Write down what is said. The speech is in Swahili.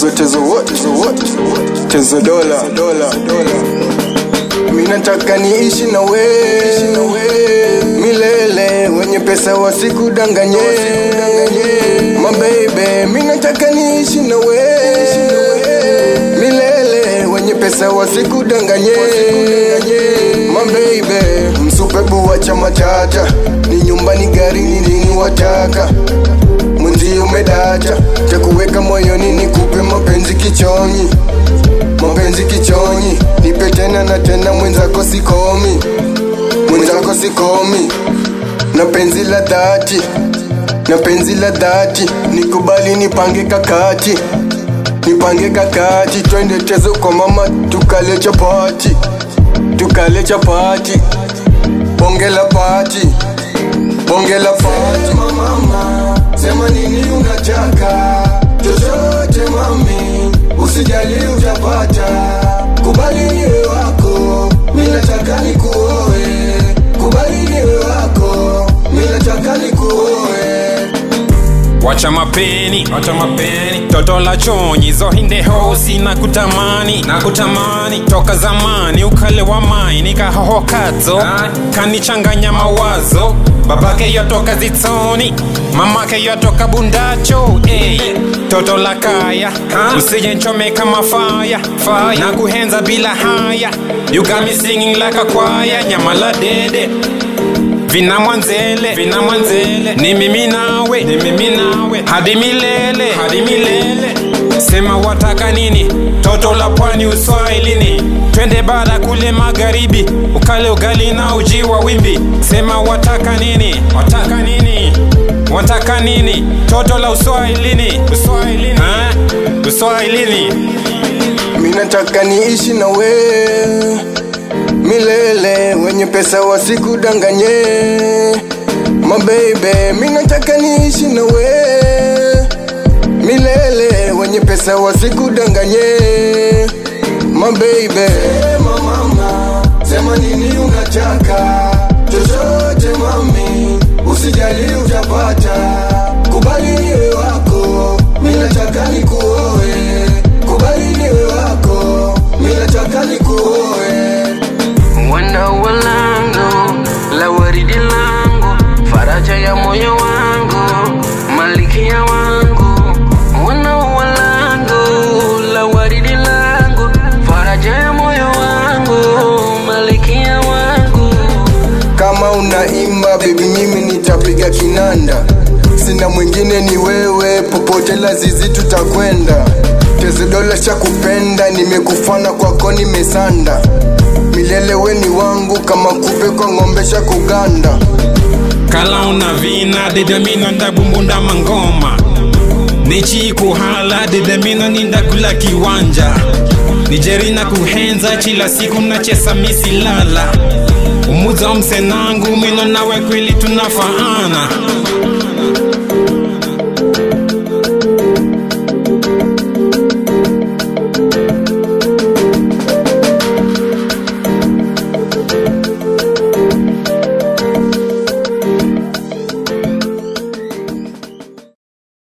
tezo tezo wote wote tezo dola dola dola mimi nataka niishi na we milele wenye pesa wasikudanganye mabebe mimi nataka niishi na we milele wenye pesa wasikudanganye mabebe msupebu wa chama tata ni nyumbani gari ni nini wataka mwenzi umedacha cha kuweka moyoni ni kupe mapenzi kichonyi mapenzi kichonyi nipe tena na tena mwenzako sikomi mwenzako sikomi na penzi la dhati na penzi la dhati nikubali nipange kakati nipange kakati twende tezo kwa mama tukale chapati tukale chapati bonge la pati bonge la pati mama sema nini unataka chochote mami usijali utapata kubali niwe wako mi nataka nikuoe kubali niwe wako mi nataka nikuoe wacha mapeni wacha mapeni toto la chonyi zohinde hosi na kutamani na kutamani toka zamani ukale wa mai nikahohokazo kanichanganya mawazo babake yotoka zitsoni mamake yotoka bundacho hey. toto la kaya usije nchomeka mafaya fire. na kuhenza bila haya you got me singing like a choir nyama la dede vina mwanzele vina mwanzele ni mimi nawe ni mimi nawe hadi milele hadi milele sema wataka nini toto la pwani uswahilini twende bara kule magharibi ukale ugali na uji wa wimbi sema wataka nini wataka nini wataka nini toto la uswahilini uswahilini ha? uswahilini mi nataka niishi na we milele wenye pesa wasikudanganye mabebe mi nataka niishi na we milele wenye pesa wasikudanganye mabebe sema mama sema nini unataka chochote mami usijali utapata kubali niwe wako mi nataka nikuoe kubali niwe wako mi nataka nikuoe Wenda ua langu la waridi langu, faraja ya moyo wangu, malikia wangu. Wenda ua langu la waridi langu, faraja ya moyo wangu, malikia wangu. kama unaimba bebi mimi nitapiga kinanda sina mwingine ni wewe popote lazizi tutakwenda tezedola cha kupenda nimekufana kwako nimesanda milele weni wangu kama kupe kwa ng'ombe sha kuganda kala una vina dedemino ndabumbunda mangoma nichikuhala dedemino nindakula kiwanja nijerina kuhenza chila siku nachesa misilala umuza msenangu mino nawe kweli tunafaana